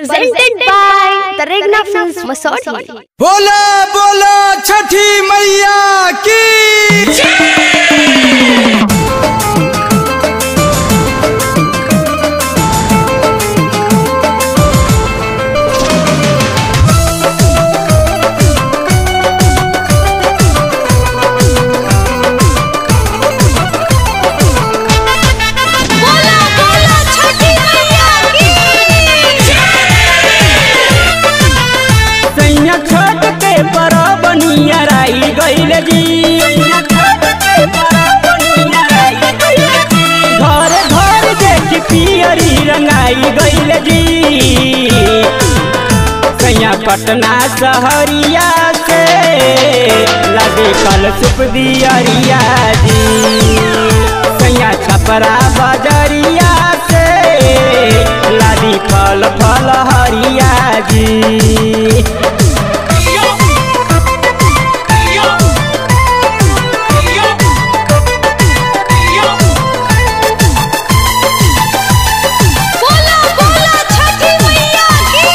presented by the Regna Films Masodi. बोला बोला छठी मैया की बोला बोला छठी मैया की सैया छोट के बरबनिया राई गइल जी घर घर देख पियरी रंगाई गइल जी सैया पटना सहरिया से लगे कल सुप दियरिया जी सैया छपरा बजरिया से लादी फल फल हरिया जी बोला बोला छठी मैया की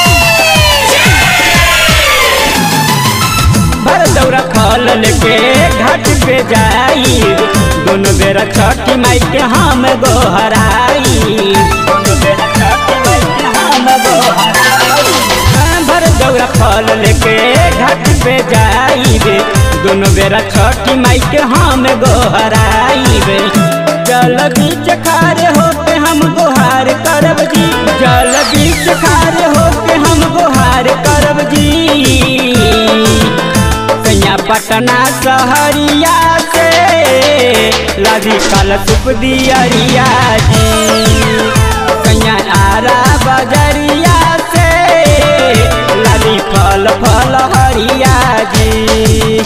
भर दौरा फल लेके घाट पे जाई दोनों बेरा छठी माई के हम गोहराई दोनों बेरा छठी माई के हम गोहराई हाँ, भर दौरा फल लेके घाट पे जाई दोनों बेरा छठी माई के हम गोहराई जल बीच खारे होके हम गोहार करब जी जल बीच खारे होके हम गोहार करब जी सैया पटना सहरिया से लदी कल सुप दियरिया जी सैया आरा बजरिया से लदी फल फल हरिया जी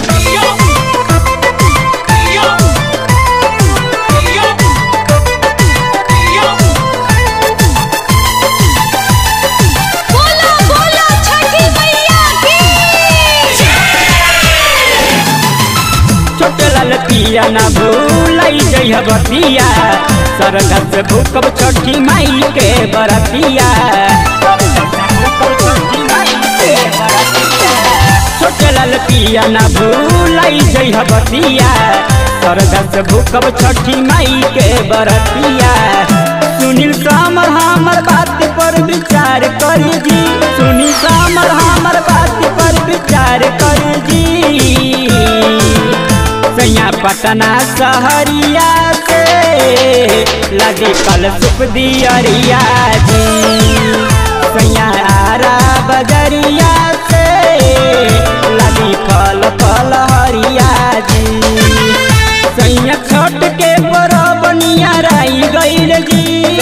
बोला बोला छठी मैया की छोटे लाल पिया ना भूलाई जइह बतिया सरगा से भूकब छठी माई के बरतिया छोटे लाल पिया ना भूलाई जइह बतिया सरगा से भूकब छठी माई के बरतिया सुनील सामर हमर बात पर विचार करी जी सुनील सामर हमर बात पर विचार करी जी सैया पटना सहरिया से लगे कल सुप दियरिया जी सैया आरा बजरिया से लगी फल फल हरिया जी सैया छोट के बरबनिया राई गइल जी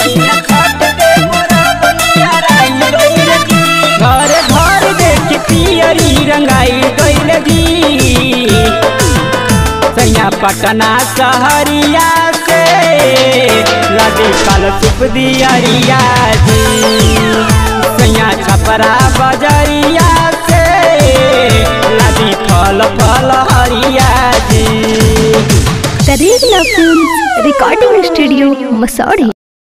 घर घर देख पियरी रंगाई गइल जी सैया पटना सहरिया से लगे कल सुप दियरिया जी सैया छपरा बजरिया से लगे फल फल हरिया जी The Regna Films Recording Studio Masodi.